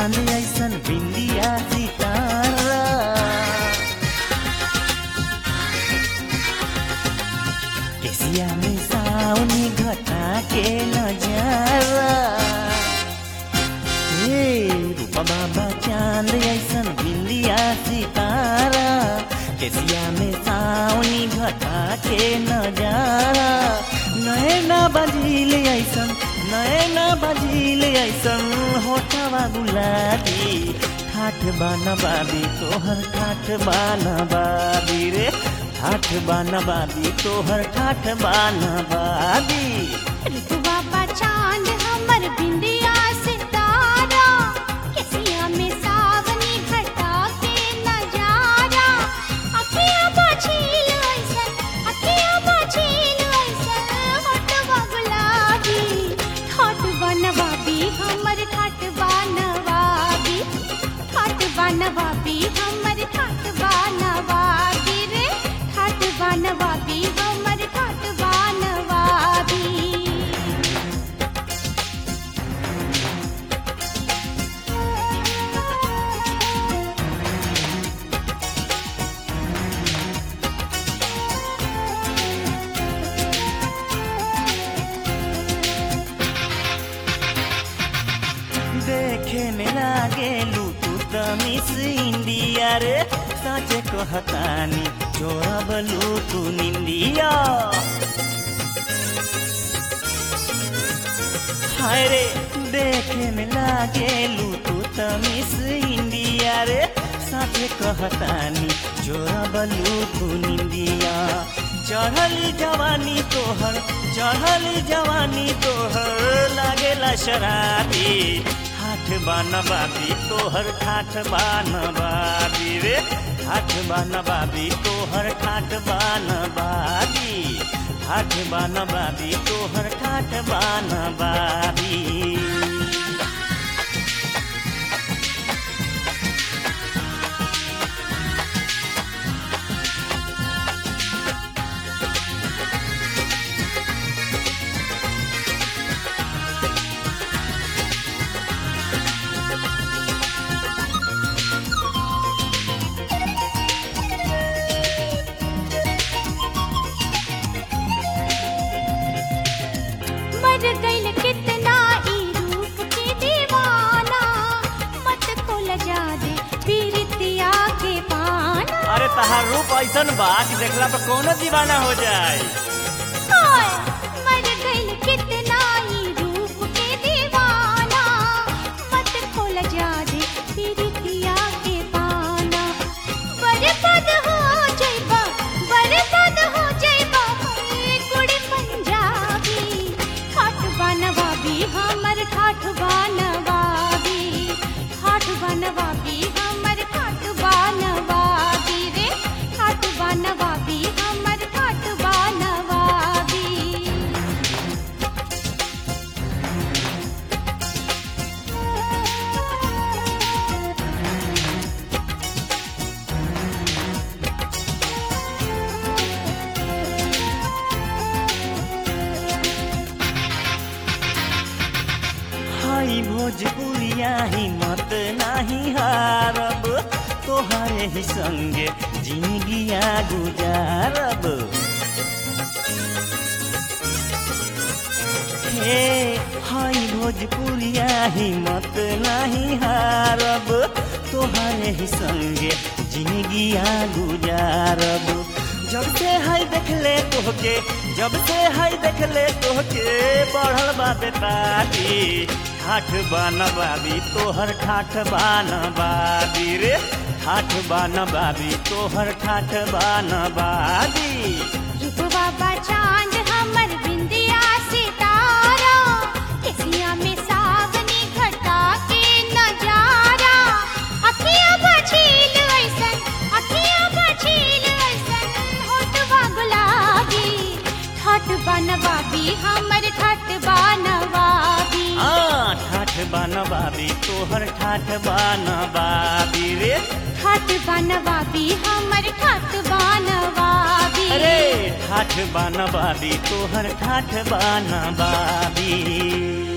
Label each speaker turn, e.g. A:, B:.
A: चांद ऐसन बिंदिया सितारा केसिया में सावनी घटा के नजारा हे रूपा बाबा चांद ऐसन बिंदिया सितारा केसिया में सावनी घटा के नजारा नैना बजील ऐसन नैना बजील ऐसन होठवा गुलाबी ठाठ बाना बाबी तोहर ठाठ बाना बाबी रे ठाठ बाना बाबी तोहर ठाठ बाना बाबी
B: ऋतुवा बा चांद हमर बिंदिया सितारा केसिया में सावनी घटा के नजारा अखिया बाछील ऐसन अखिया बाछील ऐसन होठवा गुलाबी ठाट बनवाबी हमर ठाट बनवाबी ठाट बनवाबी हमर ठाट बनवाबी रे ठाट बनवाबी हमर ठाट बनवाबी
A: देखे में लागे लूटू त मिस इंडिया रे साचे कहतानी चोरब लूटू निंदिया हाय रे देखे में लागे लूटू त मिस इंडिया रे साचे कहतानी चोरब लूटू निंदिया चढ़ली जवानी तोहर चढ़ली जवानी तोहर लागेला शराबी ठाठ बान बाबी तोहर ठाठ बान बाबी रे ठाठ बान बाबी तोहर ठाठ बान बाबी ठाठ बान बाबी तोहर ठाठ बान बाबी
B: मर गइल कितना ई रूप के दीवाना मत को लजा दे पीरितिया के पाना
A: अरे तहार रूप ऐसन बा कि देखला पर कौनो दीवाना हो जाए
B: हाय मर गइल कितना ई रूप के दीवाना मत को लजा दे पीरितिया के पाना बर्बाद हो जाइबा बर्बाद हो जाइबा ए कुड़ी पंजाबी ठाठ बनवाबी हमर ठाठ बनवाबी ठाठ बनवाबी हमर ठाठ बनवाबी रे ठाठ बनवाबी हमर ठाठ बनवाबी
A: हाई भोजपुरिया हिम्मत नाही हारब तोहरे ही संगे जिंदगिया गुजारब हे हाई भोजपुरिया हिम्मत नाही हारब तोहरे ही संगे जिंदगिया गुजारब जब से हाय देखले तोहके जब से हाय देखले तोहके बढ़ल बा बेतारी ठाठ बान बाबी तोहर ठाठ बान बाबी रे ठाठ बान बाबी तोहर ठाठ बान बाबी
B: रूपवा बा चांद हमर बिंदिया सितारा केसिया में सावनी घटा के नजारा अखिया बछील ऐसन अखिया बछील ऐसन होठवा गुलाबी ठाठ बनवाबी हमर ठाठ बनवाबी
A: हाँ ठाठ बान बाबी तोहर ठाठ बान बाबी रे
B: ठाठ बनवाबी हमर ठाठ बनवाबी
A: अरे ठाठ बान बाबी तोहर ठाठ बान बाबी